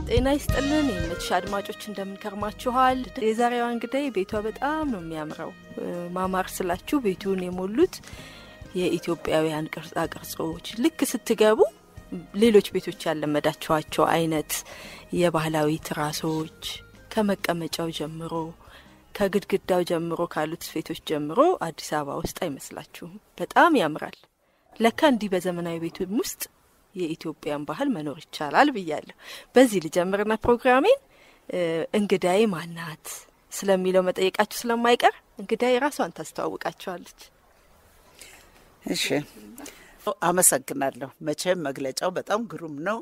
ጤና ይስጥልን የምትሽ አድማጮች እንደምንከርማችኋል። የዛሬዋ እንግዳይ ቤቷ በጣም ነው የሚያምረው። ማማር ስላችሁ ቤቱን የሞሉት የኢትዮጵያውያን ቅርጻ ቅርጾች ልክ ስትገቡ ሌሎች ቤቶች ያለመዳችኋቸው አይነት የባህላዊ ትራሶች ከመቀመጫው ጀምሮ ከግድግዳው ጀምሮ ካሉት ስፌቶች ጀምሮ አዲስ አበባ ውስጥ አይመስላችሁም። በጣም ያምራል። ለካ እንዲህ በዘመናዊ ቤቱም ውስጥ የኢትዮጵያን ባህል መኖር ይቻላል ብያለሁ። በዚህ ልጀምርና ፕሮግራሜን እንግዳዬ ማናት ስለሚለው መጠየቃችሁ ስለማይቀር እንግዳዬ ራሷን ታስተዋውቃችኋለች። እሺ፣ አመሰግናለሁ። መቼም መግለጫው በጣም ግሩም ነው።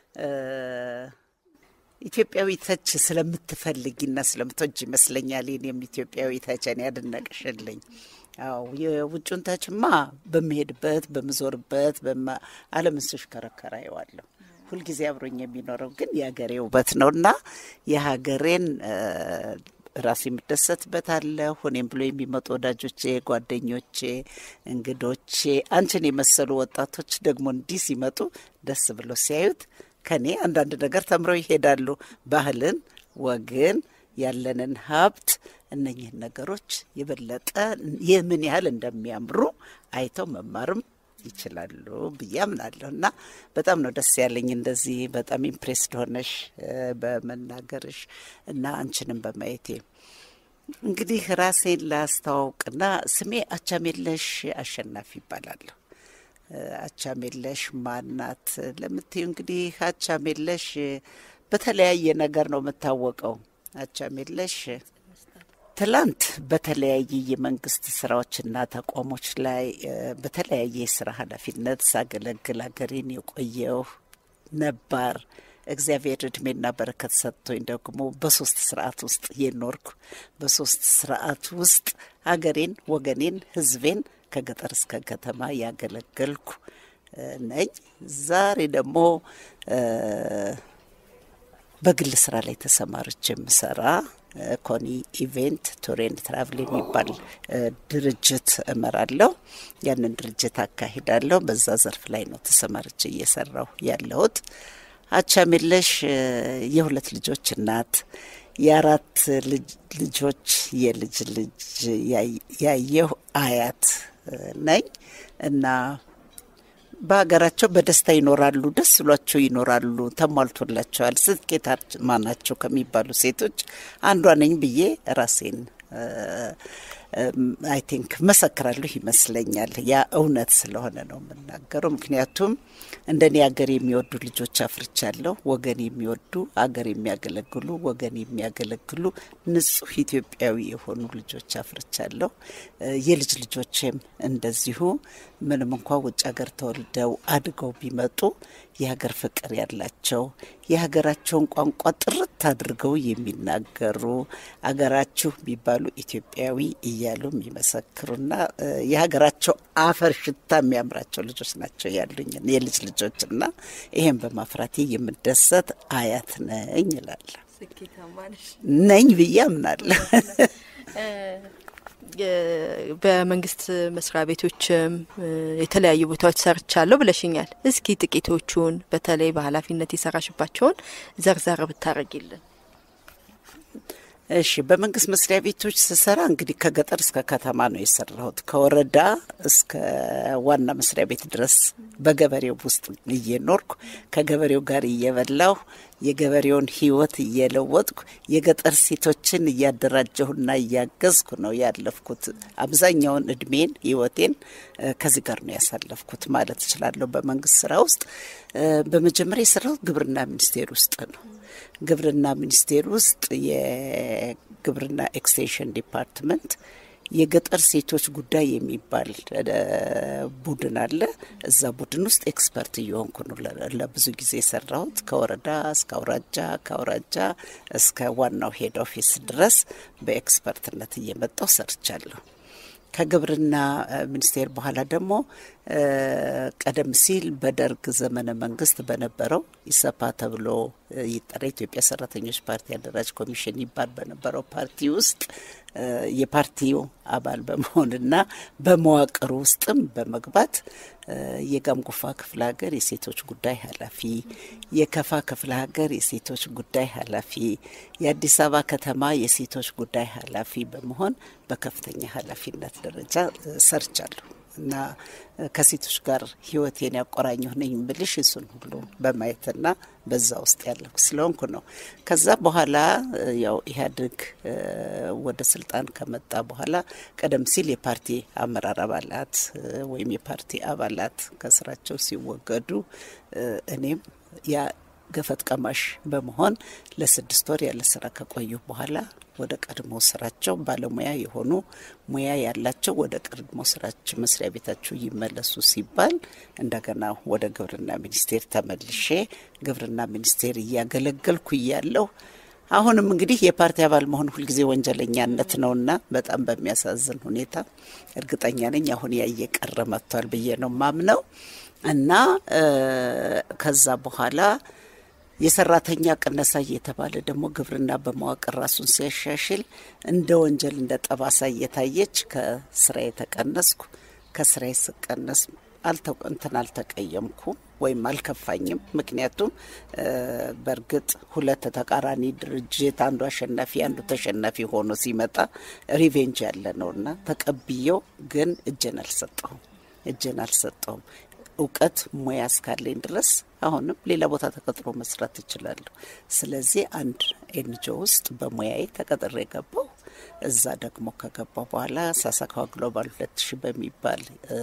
ኢትዮጵያዊ ተች ስለምትፈልጊና ስለምትወጅ ይመስለኛል የኔም ኢትዮጵያዊ ተችን ያደነቅሽልኝ። አዎ የውጩን ተችማ በምሄድበት በምዞርበት ዓለምን ስሽከረከር አየዋለሁ። ሁልጊዜ አብሮኝ የሚኖረው ግን የሀገሬ ውበት ነው እና የሀገሬን ራሴ የምደሰትበት አለ። ሆኔም ብሎ የሚመጡ ወዳጆቼ፣ ጓደኞቼ፣ እንግዶቼ አንቺን የመሰሉ ወጣቶች ደግሞ እንዲህ ሲመጡ ደስ ብሎ ሲያዩት ከኔ አንዳንድ ነገር ተምረው ይሄዳሉ። ባህልን፣ ወግን፣ ያለንን ሀብት እነኝህን ነገሮች የበለጠ የምን ያህል እንደሚያምሩ አይተው መማርም ይችላሉ ብዬ አምናለሁ እና በጣም ነው ደስ ያለኝ እንደዚህ በጣም ኢምፕሬስድ ሆነሽ በመናገርሽ እና አንቺንም በማየቴ። እንግዲህ ራሴን ላስተዋውቅና ስሜ አቻሜለሽ አሸናፊ ይባላለሁ። አቻሜለሽ ማናት ለምትዩ እንግዲህ አቻሜለሽ በተለያየ ነገር ነው የምታወቀው። አቻሜለሽ ትላንት በተለያየ የመንግስት ስራዎችና ተቋሞች ላይ በተለያየ የስራ ኃላፊነት ሳገለግል ሀገሬን የቆየው ነባር እግዚአብሔር እድሜና በረከት ሰጥቶኝ ደግሞ በሶስት ስርዓት ውስጥ የኖርኩ በሶስት ስርዓት ውስጥ ሀገሬን፣ ወገኔን፣ ህዝቤን ከገጠር እስከ ከተማ ያገለገልኩ ነኝ። ዛሬ ደግሞ በግል ስራ ላይ ተሰማርቼ የምሰራ ኮኒ ኢቬንት ቱሬን ትራቭል የሚባል ድርጅት እመራለሁ። ያንን ድርጅት አካሂዳለሁ። በዛ ዘርፍ ላይ ነው ተሰማርቼ እየሰራሁ ያለሁት። አቻሜለሽ የሁለት ልጆች እናት፣ የአራት ልጆች የልጅ ልጅ ያየሁ አያት ነኝ እና በሀገራቸው በደስታ ይኖራሉ፣ ደስ ብሏቸው ይኖራሉ፣ ተሟልቶላቸዋል፣ ስኬታማ ናቸው ከሚባሉ ሴቶች አንዷ ነኝ ብዬ ራሴን አይ ቲንክ መሰክራለሁ ይመስለኛል። ያ እውነት ስለሆነ ነው የምናገረው። ምክንያቱም እንደኔ ሀገር የሚወዱ ልጆች አፍርቻለሁ። ወገን የሚወዱ ሀገር የሚያገለግሉ ወገን የሚያገለግሉ ንጹህ ኢትዮጵያዊ የሆኑ ልጆች አፍርቻለሁ። የልጅ ልጆቼም እንደዚሁ ምንም እንኳ ውጭ ሀገር ተወልደው አድገው ቢመጡ የሀገር ፍቅር ያላቸው የሀገራቸውን ቋንቋ ጥርት አድርገው የሚናገሩ አገራችሁ ቢባሉ ኢትዮጵያዊ እያሉ የሚመሰክሩና የሀገራቸው አፈር ሽታ የሚያምራቸው ልጆች ናቸው ያሉኝ የልጅ ልጆችና ይሄን በማፍራቴ የምደሰት አያት ነኝ እላለሁ። ነኝ ብዬ አምናለሁ። በመንግስት መስሪያ ቤቶችም የተለያዩ ቦታዎች ሰርቻለሁ ብለሽኛል። እስኪ ጥቂቶቹን በተለይ በኃላፊነት የሰራሽባቸውን ዘርዘር ብታረጊልን። እሺ፣ በመንግስት መስሪያ ቤቶች ስሰራ እንግዲህ ከገጠር እስከ ከተማ ነው የሰራሁት። ከወረዳ እስከ ዋና መስሪያ ቤት ድረስ በገበሬው ውስጥ እየኖርኩ ከገበሬው ጋር እየበላሁ የገበሬውን ሕይወት እየለወጥኩ የገጠር ሴቶችን እያደራጀሁና እያገዝኩ ነው ያለፍኩት። አብዛኛውን እድሜን ሕይወቴን ከዚህ ጋር ነው ያሳለፍኩት ማለት እችላለሁ። በመንግስት ስራ ውስጥ በመጀመሪያ የሰራሁት ግብርና ሚኒስቴር ውስጥ ነው። ግብርና ሚኒስቴር ውስጥ የግብርና ኤክስቴንሽን ዲፓርትመንት የገጠር ሴቶች ጉዳይ የሚባል ቡድን አለ። እዛ ቡድን ውስጥ ኤክስፐርት እየሆንኩ ነው ለብዙ ጊዜ የሰራሁት። ከወረዳ እስከ አውራጃ፣ ከአውራጃ እስከ ዋናው ሄድ ኦፊስ ድረስ በኤክስፐርትነት እየመጣው ሰርቻለሁ። ከግብርና ሚኒስቴር በኋላ ደግሞ ቀደም ሲል በደርግ ዘመነ መንግስት በነበረው ኢሰፓ ተብሎ ይጠራ ኢትዮጵያ ሰራተኞች ፓርቲ አደራጅ ኮሚሽን ይባል በነበረው ፓርቲ ውስጥ የፓርቲው አባል በመሆንና በመዋቅር ውስጥም በመግባት የጋምጎፋ ክፍለ ሀገር የሴቶች ጉዳይ ኃላፊ፣ የከፋ ክፍለ ሀገር የሴቶች ጉዳይ ኃላፊ፣ የአዲስ አበባ ከተማ የሴቶች ጉዳይ ኃላፊ በመሆን በከፍተኛ ኃላፊነት ደረጃ ሰርቻለሁ እና ከሴቶች ጋር ህይወቴን ያቆራኘሁ ነኝ ብልሽ እሱን ሁሉ በማየትና በዛ ውስጥ ያለሁ ስለሆንኩ ነው። ከዛ በኋላ ያው ኢህአዴግ ወደ ስልጣን ከመጣ በኋላ ቀደም ሲል የፓርቲ አመራር አባላት ወይም የፓርቲ አባላት ከስራቸው ሲወገዱ እኔም ያ ገፈት ቀማሽ በመሆን ለስድስት ወር ያለ ስራ ከቆዩ በኋላ ወደ ቀድሞ ስራቸው ባለሙያ የሆኑ ሙያ ያላቸው ወደ ቀድሞ ስራቸው መስሪያ ቤታቸው ይመለሱ ሲባል እንደገና ወደ ግብርና ሚኒስቴር ተመልሼ ግብርና ሚኒስቴር እያገለገልኩ እያለሁ አሁንም እንግዲህ የፓርቲ አባል መሆን ሁልጊዜ ወንጀለኛነት ነውና በጣም በሚያሳዝን ሁኔታ እርግጠኛ ነኝ አሁን ያ እየቀረ መጥቷል ብዬ ነው ማምነው እና ከዛ በኋላ የሰራተኛ ቅነሳ እየተባለ ደግሞ ግብርና በመዋቅር ራሱን ሲያሻሽል እንደ ወንጀል እንደ ጠባሳ እየታየች ከስራ የተቀነስኩ ከስራ ስቀነስ እንትን አልተቀየምኩም ወይም አልከፋኝም። ምክንያቱም በእርግጥ ሁለት ተቃራኒ ድርጅት አንዱ አሸናፊ አንዱ ተሸናፊ ሆኖ ሲመጣ ሪቬንጅ ያለ ነውና ተቀብዬው ግን እጄን አልሰጠሁም እጄን አልሰጠሁም። እውቀት ሙያ እስካለኝ ድረስ አሁንም ሌላ ቦታ ተቀጥሮ መስራት እችላለሁ። ስለዚህ አንድ ኤንጂኦ ውስጥ በሙያዬ ተቀጥሬ ገባው። እዛ ደግሞ ከገባው በኋላ ሳሳካዋ ግሎባል ሁለት ሺ በሚባል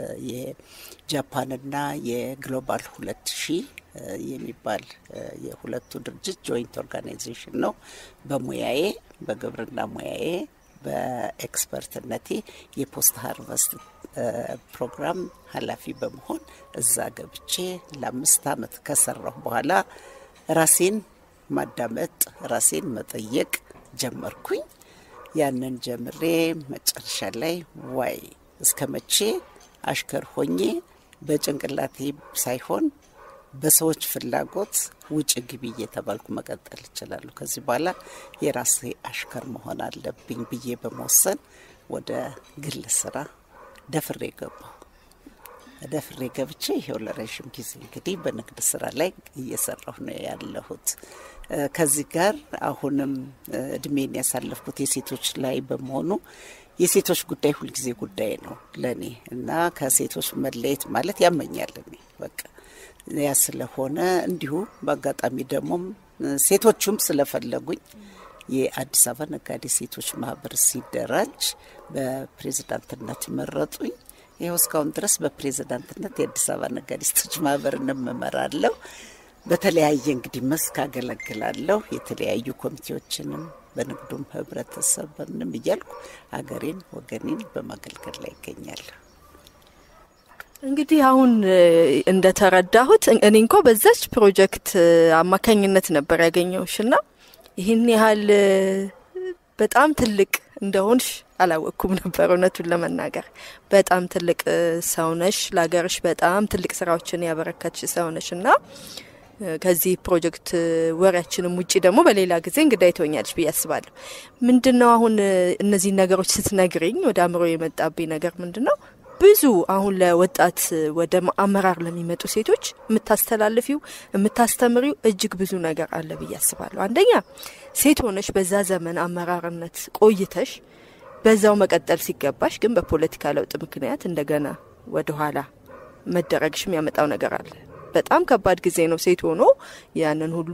የጃፓንና የግሎባል ሁለት ሺ የሚባል የሁለቱ ድርጅት ጆይንት ኦርጋናይዜሽን ነው። በሙያዬ በግብርና ሙያዬ በኤክስፐርትነቴ የፖስት ሀርቨስት ፕሮግራም ኃላፊ በመሆን እዛ ገብቼ ለአምስት ዓመት ከሰራሁ በኋላ ራሴን ማዳመጥ ራሴን መጠየቅ ጀመርኩኝ። ያንን ጀምሬ መጨረሻ ላይ ዋይ እስከ መቼ አሽከር ሆኜ በጭንቅላቴ ሳይሆን በሰዎች ፍላጎት ውጭ ግቢ እየተባልኩ መቀጠል እችላለሁ። ከዚህ በኋላ የራሴ አሽከር መሆን አለብኝ ብዬ በመወሰን ወደ ግል ስራ ደፍሬ ገባሁ። ደፍሬ ገብቼ ይሄው ለረዥም ጊዜ እንግዲህ በንግድ ስራ ላይ እየሰራሁ ነው ያለሁት። ከዚህ ጋር አሁንም እድሜን ያሳለፍኩት የሴቶች ላይ በመሆኑ የሴቶች ጉዳይ ሁልጊዜ ጉዳይ ነው ለእኔ እና ከሴቶች መለየት ማለት ያመኛል እኔ በቃ ያ ስለሆነ እንዲሁ በአጋጣሚ ደግሞም ሴቶቹም ስለፈለጉኝ የአዲስ አበባ ነጋዴ ሴቶች ማህበር ሲደራጅ በፕሬዝዳንትነት መረጡኝ። ይኸው እስካሁን ድረስ በፕሬዝዳንትነት የአዲስ አበባ ነጋዴ ሴቶች ማህበርን እመራለሁ። በተለያየ እንግዲህ መስክ አገለግላለሁ። የተለያዩ ኮሚቴዎችንም በንግዱም ህብረተሰብንም እያልኩ ሀገሬን ወገኔን በማገልገል ላይ ይገኛለሁ። እንግዲህ አሁን እንደተረዳሁት እኔ እንኳ በዛች ፕሮጀክት አማካኝነት ነበር ያገኘውሽ ና ይህን ያህል በጣም ትልቅ እንደሆንሽ አላወቅኩም ነበር። እውነቱን ለመናገር በጣም ትልቅ ሰው ነሽ፣ ለሀገርሽ በጣም ትልቅ ስራዎችን ያበረከትሽ ሰው ነሽ እና ከዚህ ፕሮጀክት ወሬያችንም ውጭ ደግሞ በሌላ ጊዜ እንግዳ ይተወኛለች ብዬ አስባለሁ። ምንድን ነው አሁን እነዚህ ነገሮች ስትነግርኝ ወደ አእምሮ የመጣብኝ ነገር ምንድን ነው ብዙ አሁን ለወጣት ወደ አመራር ለሚመጡ ሴቶች የምታስተላልፊው የምታስተምሪው እጅግ ብዙ ነገር አለ ብዬ አስባለሁ። አንደኛ ሴት ሆነሽ በዛ ዘመን አመራርነት ቆይተሽ በዛው መቀጠል ሲገባሽ ግን በፖለቲካ ለውጥ ምክንያት እንደገና ወደኋላ መደረግሽ የሚያመጣው ነገር አለ። በጣም ከባድ ጊዜ ነው። ሴት ሆኖ ያንን ሁሉ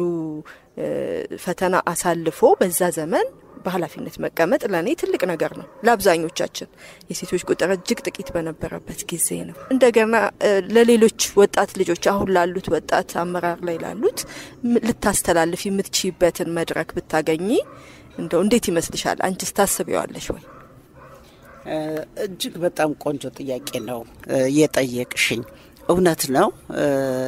ፈተና አሳልፎ በዛ ዘመን በኃላፊነት መቀመጥ ለእኔ ትልቅ ነገር ነው። ለአብዛኞቻችን የሴቶች ቁጥር እጅግ ጥቂት በነበረበት ጊዜ ነው። እንደገና ለሌሎች ወጣት ልጆች አሁን ላሉት ወጣት አመራር ላይ ላሉት ልታስተላልፍ የምትችይበትን መድረክ ብታገኚ እንደው እንዴት ይመስልሻል? አንቺስ ታስቢዋለሽ ወይ? እጅግ በጣም ቆንጆ ጥያቄ ነው የጠየቅሽኝ። እውነት ነው።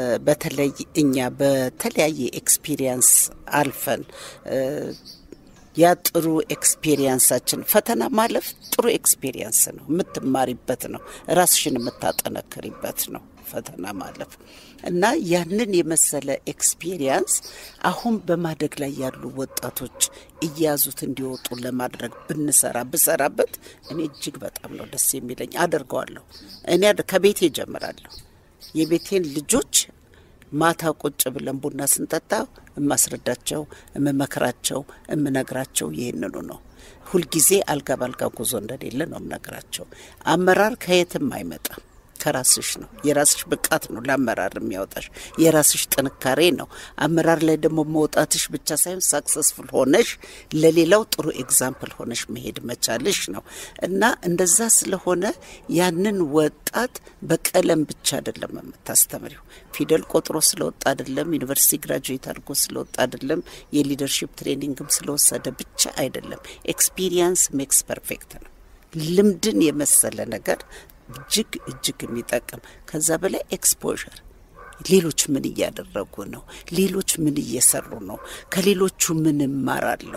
በተለይ እኛ በተለያየ ኤክስፒሪየንስ አልፈን ያ ጥሩ ኤክስፔሪየንሳችን ፈተና ማለፍ ጥሩ ኤክስፔሪየንስ ነው፣ የምትማሪበት ነው፣ ራስሽን የምታጠነክሪበት ነው ፈተና ማለፍ እና ያንን የመሰለ ኤክስፔሪየንስ አሁን በማደግ ላይ ያሉ ወጣቶች እያያዙት እንዲወጡ ለማድረግ ብንሰራ ብሰራበት እኔ እጅግ በጣም ነው ደስ የሚለኝ። አደርገዋለሁ። እኔ ከቤቴ ጀምራለሁ። የቤቴን ልጆች ማታ ቁጭ ብለን ቡና ስንጠጣ የማስረዳቸው፣ የምመክራቸው፣ የምነግራቸው ይህንኑ ነው። ሁልጊዜ አልጋ ባልጋ ጉዞ እንደሌለ ነው የምነግራቸው። አመራር ከየትም አይመጣም ከራስሽ ነው። የራስሽ ብቃት ነው ለአመራር የሚያወጣሽ፣ የራስሽ ጥንካሬ ነው። አመራር ላይ ደግሞ መውጣትሽ ብቻ ሳይሆን ሳክሰስፉል ሆነሽ ለሌላው ጥሩ ኤግዛምፕል ሆነሽ መሄድ መቻልሽ ነው እና እንደዛ ስለሆነ ያንን ወጣት በቀለም ብቻ አይደለም የምታስተምሪው። ፊደል ቆጥሮ ስለወጣ አይደለም፣ ዩኒቨርሲቲ ግራጁዌት አድርጎ ስለወጣ አይደለም፣ የሊደርሺፕ ትሬኒንግም ስለወሰደ ብቻ አይደለም። ኤክስፒሪየንስ ሜክስ ፐርፌክት ነው። ልምድን የመሰለ ነገር እጅግ እጅግ የሚጠቅም ከዛ በላይ ኤክስፖዠር ሌሎች ምን እያደረጉ ነው? ሌሎች ምን እየሰሩ ነው? ከሌሎቹ ምን እማራለሁ?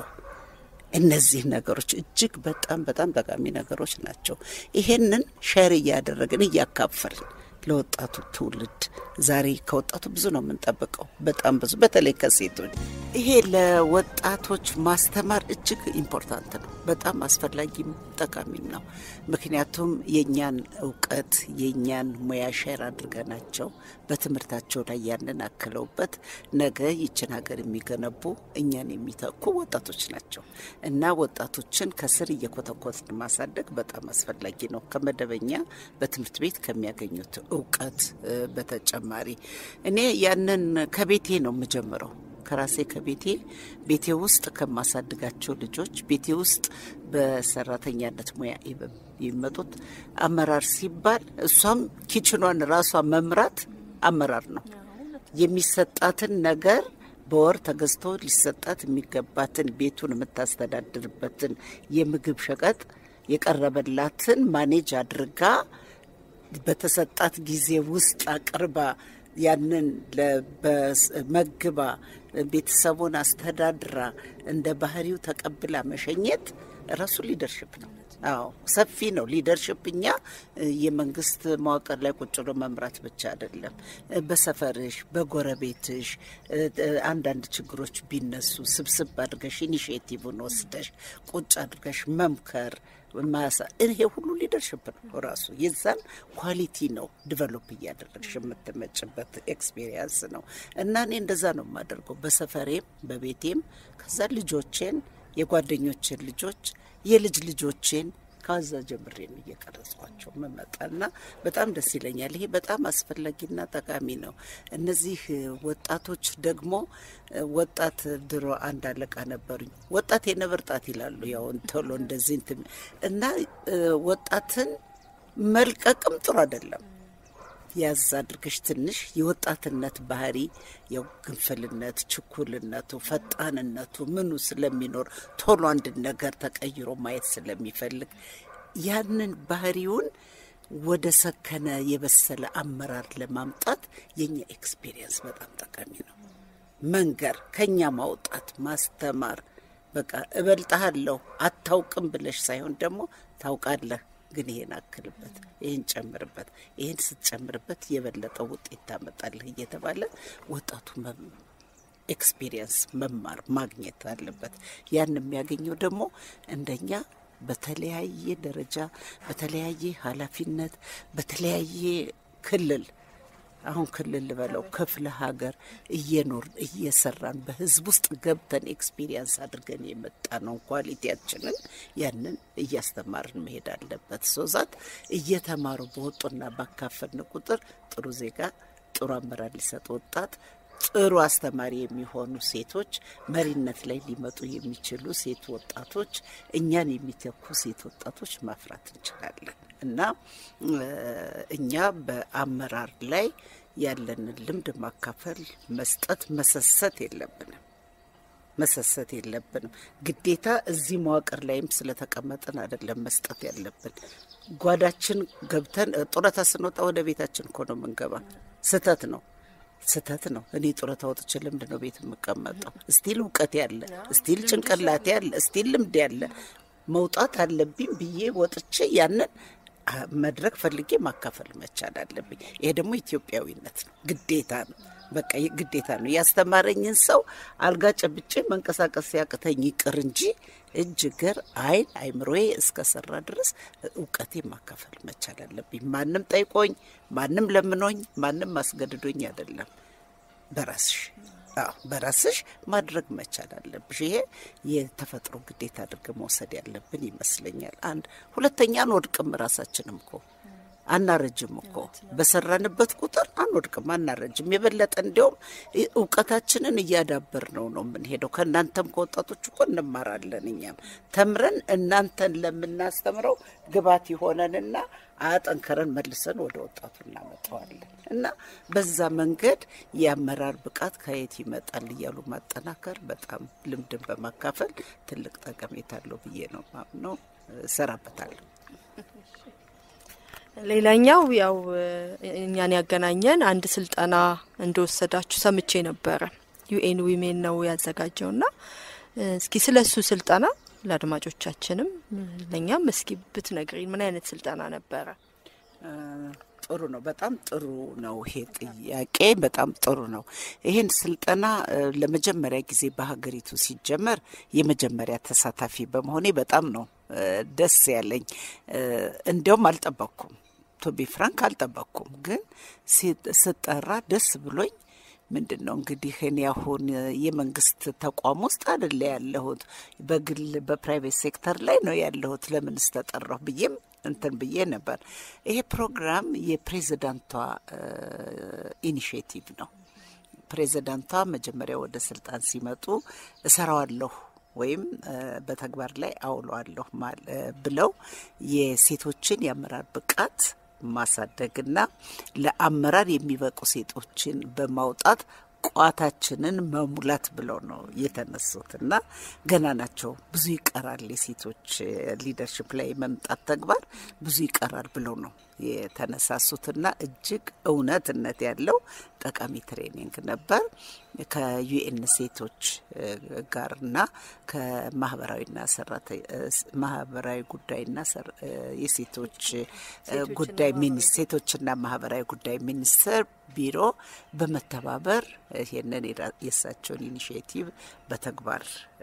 እነዚህ ነገሮች እጅግ በጣም በጣም ጠቃሚ ነገሮች ናቸው። ይሄንን ሸር እያደረግን እያካፈልን ለወጣቱ ትውልድ ዛሬ ከወጣቱ ብዙ ነው የምንጠብቀው፣ በጣም ብዙ በተለይ ከሴቶች ይሄ ለወጣቶች ማስተማር እጅግ ኢምፖርታንት ነው። በጣም አስፈላጊም ጠቃሚም ነው። ምክንያቱም የእኛን እውቀት የእኛን ሙያ ሼር አድርገናቸው በትምህርታቸው ላይ ያንን አክለውበት ነገ ይችን ሀገር የሚገነቡ እኛን የሚተኩ ወጣቶች ናቸው እና ወጣቶችን ከስር እየኮተኮትን ማሳደግ በጣም አስፈላጊ ነው። ከመደበኛ በትምህርት ቤት ከሚያገኙት እውቀት በተጨማሪ እኔ ያንን ከቤቴ ነው የምጀምረው ከራሴ ከቤቴ ቤቴ ውስጥ ከማሳድጋቸው ልጆች ቤቴ ውስጥ በሰራተኛነት ሙያ የሚመጡት አመራር ሲባል እሷም ኪችኗን ራሷ መምራት አመራር ነው። የሚሰጣትን ነገር በወር ተገዝቶ ሊሰጣት የሚገባትን ቤቱን የምታስተዳድርበትን የምግብ ሸቀጥ የቀረበላትን ማኔጅ አድርጋ በተሰጣት ጊዜ ውስጥ አቅርባ ያንን መግባ ቤተሰቡን አስተዳድራ እንደ ባህሪው ተቀብላ መሸኘት ራሱ ሊደርሽፕ ነው። አዎ ሰፊ ነው ሊደርሽፕ። እኛ የመንግስት መዋቅር ላይ ቁጭ ብሎ መምራት ብቻ አይደለም። በሰፈርሽ፣ በጎረቤትሽ አንዳንድ ችግሮች ቢነሱ ስብስብ አድርገሽ ኢኒሽቲቭን ወስደሽ ቁጭ አድርገሽ መምከር ማሳ ይሄ ሁሉ ሊደርሽፕ ነው ራሱ የዛን ኳሊቲ ነው ዲቨሎፕ እያደረግሽ የምትመጭበት ኤክስፔሪየንስ ነው። እና እኔ እንደዛ ነው የማደርገው በሰፈሬም በቤቴም ከዛ ልጆቼን የጓደኞችን ልጆች የልጅ ልጆቼን ከዛ ጀምሬ ነው እየቀረጽኳቸው መመጣና በጣም ደስ ይለኛል። ይሄ በጣም አስፈላጊና ጠቃሚ ነው። እነዚህ ወጣቶች ደግሞ ወጣት ድሮ አንድ አለቃ ነበሩኝ። ወጣት የነብር ጣት ይላሉ። ያው ቶሎ እንደዚህ እንትን እና ወጣትን መልቀቅም ጥሩ አይደለም። ያዝ አድርገሽ ትንሽ የወጣትነት ባህሪ ያው ግንፍልነት፣ ችኩልነቱ፣ ፈጣንነቱ ምኑ ስለሚኖር ቶሎ አንድ ነገር ተቀይሮ ማየት ስለሚፈልግ ያንን ባህሪውን ወደ ሰከነ የበሰለ አመራር ለማምጣት የኛ ኤክስፔሪየንስ በጣም ጠቃሚ ነው። መንገር፣ ከኛ ማውጣት፣ ማስተማር በቃ እበልጥሃለሁ አታውቅም ብለሽ ሳይሆን ደግሞ ታውቃለህ ግን ይሄን አክልበት፣ ይሄን ጨምርበት፣ ይሄን ስትጨምርበት የበለጠ ውጤት ታመጣለህ እየተባለ ወጣቱ ኤክስፒሪየንስ መማር ማግኘት አለበት። ያን የሚያገኘው ደግሞ እንደኛ በተለያየ ደረጃ በተለያየ ኃላፊነት በተለያየ ክልል አሁን ክልል ልበለው ክፍለ ሀገር እየኖርን እየሰራን በህዝብ ውስጥ ገብተን ኤክስፒሪየንስ አድርገን የመጣ ነው ኳሊቲያችንን ያንን እያስተማርን መሄድ አለበት። ሶዛት እየተማሩ በወጡና ባካፈልን ቁጥር ጥሩ ዜጋ፣ ጥሩ አመራር ሊሰጥ ወጣት ጥሩ አስተማሪ የሚሆኑ ሴቶች፣ መሪነት ላይ ሊመጡ የሚችሉ ሴት ወጣቶች፣ እኛን የሚተኩ ሴት ወጣቶች ማፍራት እንችላለን እና እኛ በአመራር ላይ ያለንን ልምድ ማካፈል፣ መስጠት፣ መሰሰት የለብንም መሰሰት የለብንም። ግዴታ እዚህ መዋቅር ላይም ስለተቀመጥን አይደለም መስጠት ያለብን። ጓዳችን ገብተን ጡረታ ስንወጣ ወደ ቤታችን እኮ ነው የምንገባ። ስህተት ነው። ስህተት ነው። እኔ ጡረታ ወጥቼ ለምንድን ነው ቤት የምቀመጠው? እስቲል እውቀት ያለ እስቲል ጭንቅላት ያለ እስቲል ልምድ ያለ መውጣት አለብኝ ብዬ ወጥቼ ያንን መድረክ ፈልጌ ማካፈል መቻል አለብኝ። ይሄ ደግሞ ኢትዮጵያዊነት ነው፣ ግዴታ ነው። በቃ ግዴታ ነው። ያስተማረኝን ሰው አልጋ ጨብጬ መንቀሳቀስ ሲያቅተኝ ይቅር እንጂ እጅ፣ እግር፣ ዓይን አይምሮዬ እስከሰራ ድረስ እውቀቴ ማካፈል መቻል አለብኝ። ማንም ጠይቆኝ፣ ማንም ለምኖኝ፣ ማንም አስገድዶኝ አይደለም። በራስሽ አዎ በራስሽ ማድረግ መቻል አለብሽ። ይሄ የተፈጥሮ ግዴታ አድርገን መውሰድ ያለብን ይመስለኛል። አንድ ሁለተኛ አንወድቅም። ራሳችንም እኮ አናረጅም እኮ በሰራንበት ቁጥር አንወድቅም፣ አናረጅም። የበለጠ እንዲያውም እውቀታችንን እያዳበር ነው ነው የምንሄደው። ከእናንተም ከወጣቶች እኮ እንማራለን። እኛም ተምረን እናንተን ለምናስተምረው ግባት ይሆነንና አጠንከረን መልሰን ወደ ወጣቱ እናመጣዋለን እና በዛ መንገድ የአመራር ብቃት ከየት ይመጣል እያሉ ማጠናከር በጣም ልምድን በማካፈል ትልቅ ጠቀሜታ አለው ብዬ ነው ማምነው። እሰራበታለሁ። ሌላኛው ያው እኛን ያገናኘን አንድ ስልጠና እንደወሰዳችሁ ሰምቼ ነበረ። ዩኤን ዊሜን ነው ያዘጋጀውና እስኪ ስለ እሱ ስልጠና ለአድማጮቻችንም ለእኛም እስኪ ብትነግሪን ምን አይነት ስልጠና ነበረ? ጥሩ ነው። በጣም ጥሩ ነው። ይሄ ጥያቄ በጣም ጥሩ ነው። ይህን ስልጠና ለመጀመሪያ ጊዜ በሀገሪቱ ሲጀመር የመጀመሪያ ተሳታፊ በመሆኔ በጣም ነው ደስ ያለኝ። እንዲያውም አልጠበቅኩም፣ ቶቢ ፍራንክ አልጠበቅኩም። ግን ስጠራ ደስ ብሎኝ ምንድን ነው እንግዲህ እኔ አሁን የመንግስት ተቋም ውስጥ አይደለ ያለሁት፣ በግል በፕራይቬት ሴክተር ላይ ነው ያለሁት። ለምን ስተጠራሁ ብዬም እንትን ብዬ ነበር። ይሄ ፕሮግራም የፕሬዚዳንቷ ኢኒሽቲቭ ነው። ፕሬዚዳንቷ መጀመሪያ ወደ ስልጣን ሲመጡ እሰራዋለሁ ወይም በተግባር ላይ አውለዋለሁ ብለው የሴቶችን የአመራር ብቃት ማሳደግና ለአመራር የሚበቁ ሴቶችን በማውጣት ቋታችንን መሙላት ብለው ነው የተነሱት እና ገና ናቸው። ብዙ ይቀራል፣ የሴቶች ሊደርሽፕ ላይ መምጣት ተግባር ብዙ ይቀራል ብለው ነው የተነሳሱትና እጅግ እውነትነት ያለው ጠቃሚ ትሬኒንግ ነበር። ከዩኤን ሴቶች ጋርና ከማህበራዊና ማህበራዊ ጉዳይና የሴቶች ጉዳይ ሴቶችና ማህበራዊ ጉዳይ ሚኒስቴር ቢሮ በመተባበር ይህንን የእሳቸውን ኢኒሽቲቭ በተግባር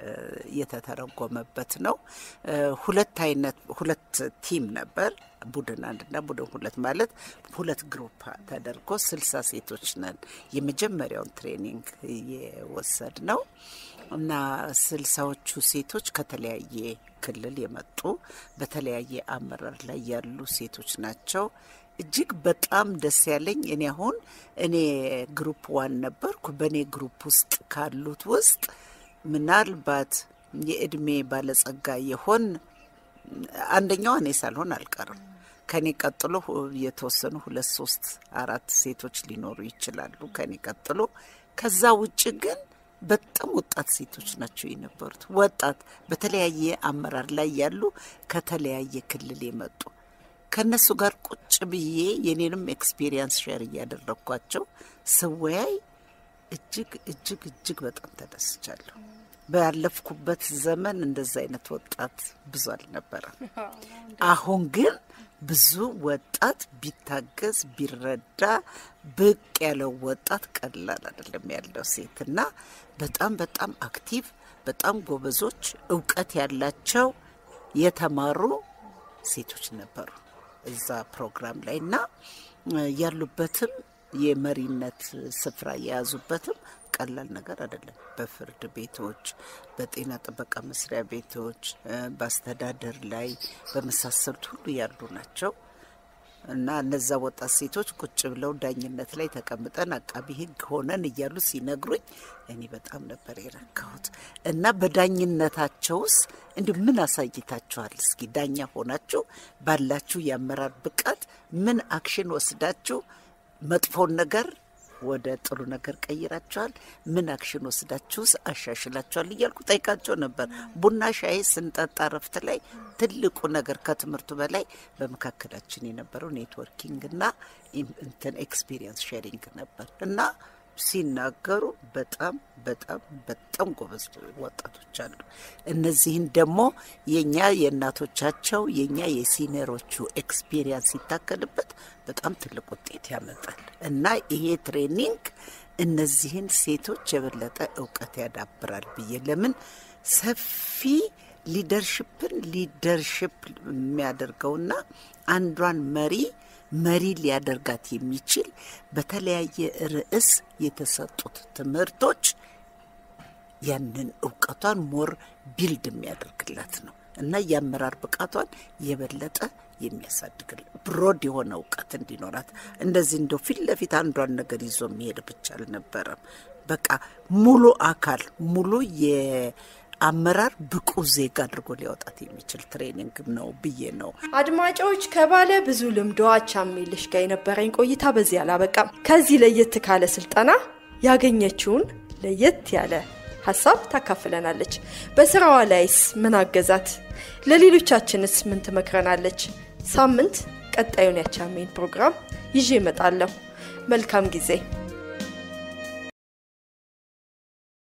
የተተረጎመበት ነው። ሁለት አይነት ሁለት ቲም ነበር። ቡድን አንድና ቡድን ሁለት ማለት ሁለት ግሩፕ ተደርጎ ስልሳ ሴቶች ነን የመጀመሪያውን ትሬኒንግ የወሰድ ነው እና ስልሳዎቹ ሴቶች ከተለያየ ክልል የመጡ በተለያየ አመራር ላይ ያሉ ሴቶች ናቸው። እጅግ በጣም ደስ ያለኝ እኔ አሁን እኔ ግሩፕ ዋን ነበርኩ። በእኔ ግሩፕ ውስጥ ካሉት ውስጥ ምናልባት የእድሜ ባለጸጋ የሆን አንደኛዋ እኔ ሳልሆን አልቀርም። ከኔ ቀጥሎ የተወሰኑ ሁለት ሶስት አራት ሴቶች ሊኖሩ ይችላሉ ከኔ ቀጥሎ። ከዛ ውጭ ግን በጣም ወጣት ሴቶች ናቸው የነበሩት። ወጣት በተለያየ አመራር ላይ ያሉ ከተለያየ ክልል የመጡ ከእነሱ ጋር ቁጭ ብዬ የኔንም ኤክስፔሪየንስ ሼር እያደረግኳቸው ስወያይ እጅግ እጅግ እጅግ በጣም ተደስቻለሁ። ባለፍኩበት ዘመን እንደዛ አይነት ወጣት ብዙ አልነበረም። አሁን ግን ብዙ ወጣት ቢታገዝ ቢረዳ ብቅ ያለው ወጣት ቀላል አይደለም ያለው ሴት እና በጣም በጣም አክቲቭ በጣም ጎበዞች እውቀት ያላቸው የተማሩ ሴቶች ነበሩ እዛ ፕሮግራም ላይ እና ያሉበትም የመሪነት ስፍራ የያዙበትም ቀላል ነገር አይደለም። በፍርድ ቤቶች፣ በጤና ጥበቃ መስሪያ ቤቶች፣ በአስተዳደር ላይ በመሳሰሉት ሁሉ ያሉ ናቸው እና እነዛ ወጣት ሴቶች ቁጭ ብለው ዳኝነት ላይ ተቀምጠን አቃቢ ሕግ ሆነን እያሉ ሲነግሩኝ እኔ በጣም ነበር የረካሁት። እና በዳኝነታቸውስ እንዲሁ ምን አሳይታችኋል? እስኪ ዳኛ ሆናችሁ ባላችሁ የአመራር ብቃት ምን አክሽን ወስዳችሁ መጥፎን ነገር ወደ ጥሩ ነገር ቀይራቸዋል? ምን አክሽን ወስዳችሁስ አሻሽላቸዋል? እያልኩ ጠይቃቸው ነበር። ቡና ሻይ ስንጠጣ ረፍት ላይ ትልቁ ነገር ከትምህርቱ በላይ በመካከላችን የነበረው ኔትወርኪንግ እና እንትን ኤክስፒሪየንስ ሼሪንግ ነበር እና ሲናገሩ በጣም በጣም በጣም ጎበዝ ወጣቶች አሉ። እነዚህን ደግሞ የኛ የእናቶቻቸው የኛ የሲኒየሮቹ ኤክስፒሪየንስ ሲታከልበት በጣም ትልቅ ውጤት ያመጣል እና ይሄ ትሬኒንግ እነዚህን ሴቶች የበለጠ እውቀት ያዳብራል ብዬ ለምን ሰፊ ሊደርሽፕን ሊደርሽፕ የሚያደርገውና አንዷን መሪ መሪ ሊያደርጋት የሚችል በተለያየ ርዕስ የተሰጡት ትምህርቶች ያንን እውቀቷን ሞር ቢልድ የሚያደርግላት ነው እና የአመራር ብቃቷን የበለጠ የሚያሳድግል ብሮድ የሆነ እውቀት እንዲኖራት እንደዚህ እንደው ፊት ለፊት አንዷን ነገር ይዞ የሚሄድ ብቻ አልነበረም። በቃ ሙሉ አካል ሙሉ የአመራር ብቁ ዜጋ አድርጎ ሊያወጣት የሚችል ትሬኒንግ ነው ብዬ ነው። አድማጮች ከባለ ብዙ ልምዷ አቻሜልሽ ጋር የነበረኝ ቆይታ በዚህ አላበቃም። ከዚህ ለየት ካለ ስልጠና ያገኘችውን ለየት ያለ ሀሳብ ታካፍለናለች። በስራዋ ላይስ ምን አገዛት? ለሌሎቻችንስ ምን ትመክረናለች? ሳምንት ቀጣዩን ያቻሜን ፕሮግራም ይዤ እመጣለሁ። መልካም ጊዜ